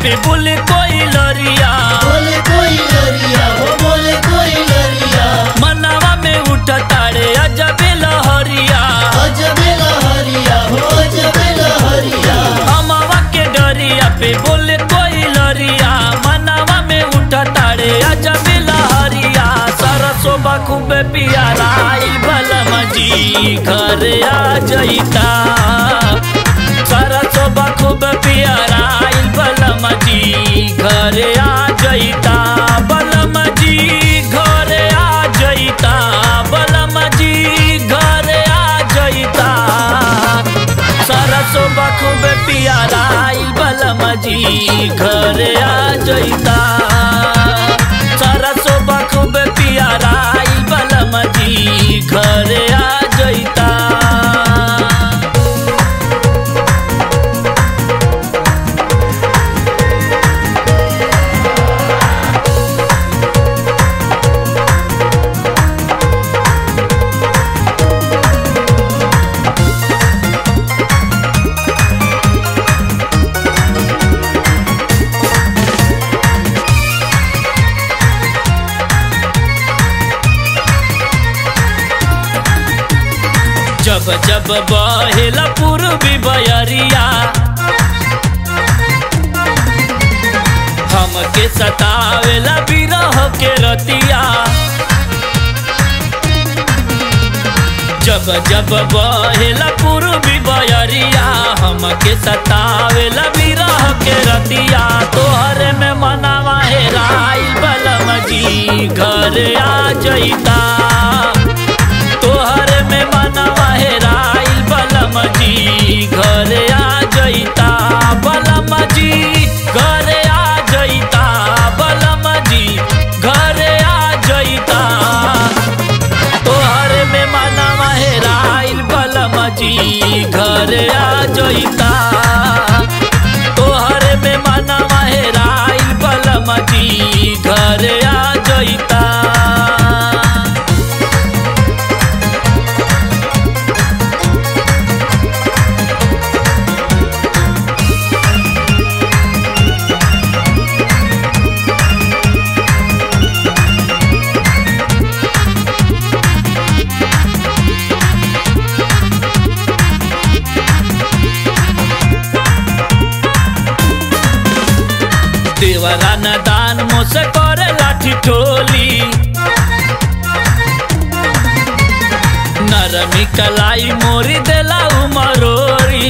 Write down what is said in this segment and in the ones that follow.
पे बोले कोई लरिया बोले कोई लरिया हो बोले कोई लरिया मनावा में उठ तारे अजबे लहरिया अजबे लहरिया हो अजबे लहरिया अमावा के डरिया पे बोले कोई लरिया मनावा में उठ तारे अजबे लहरिया सरसो बखूबे पियारा आइल बलम जी घर आ जईता सरसो बखूबे पियारा आइल बलम जी घर आ जईता बलम जी घर आ जईता बलम जी घर आ जईता सरसो बखूबे पियारा आइल बलम जी घर आ जईता सरसो बखूबे पियारा आइल बलम जी घर आ जईता जब जब बहेला पूर्वी बयरिया हमके सतावेला बिरह के रतिया जब जब बहेला पूर्वी बयरिया हमके सतावेला बिरह के रतिया तोहरे में मनावा हेराइल बलम जी घर आ जईता तोहर में मनवा हेराइल बलम जी घर आ जईता बलम जी घर आ जईता बलम जी घर आ जईता तोहर में मनवा हेराइल बलम जी घर आ जईता तोहर में मनवा हेराइल बलम जी घर आ जईता देवरा न दान मोसे करे लाठी ठोली नरमी कलाई मोरी देला उमरोरी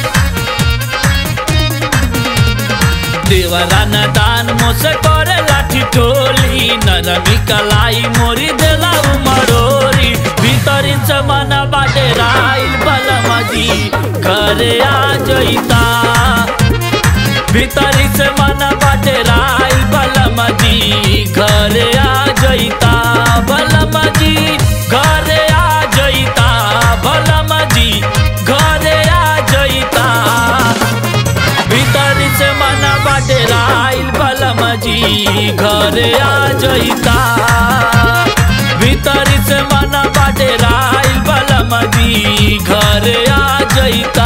देवरा न दान मोसे करे लाठी ठोली नरमी कलाई मोरी देला उमरोरी भीतरी से मन बाटे राइल बलमजी घरे आ जईता भीतरी से मन बाटे राइल बलम जी घर आ जईता बलम जी घर आ जईता बलम जी घर आ जईता भीतरी से मन बाटे राइल बलम जी घर आ जईता भीतरी से मन बाटे राइल बलम जी घर आ जईता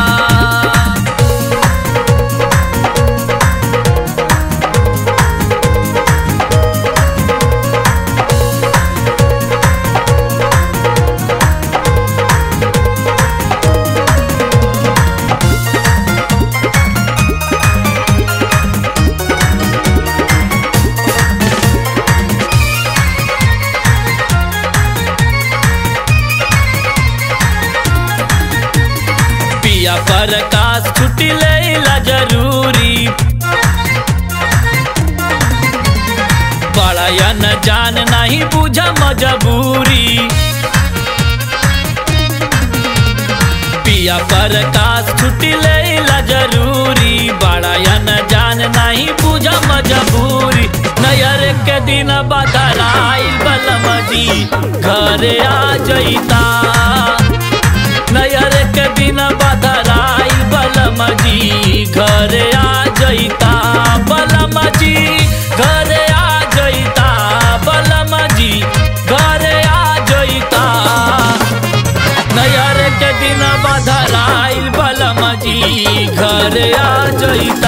पिया प्रकाश छुट्टी लेला जरूरी बड़ा या न जान नहीं बुझ मजबूरी पिया प्रकाश छुट्टी लेला जरूरी बड़ा या न जान नहीं बुझ मजबूरी नयर के दिन बदलाइल बलम जी घर आ जईता नयर के दिन बदलाइल बलम जी घर आ जईता बलम जी घर आ जईता बलम जी घर आ जईता नयर के दिन बदलाइल बलम जी घर आ जईता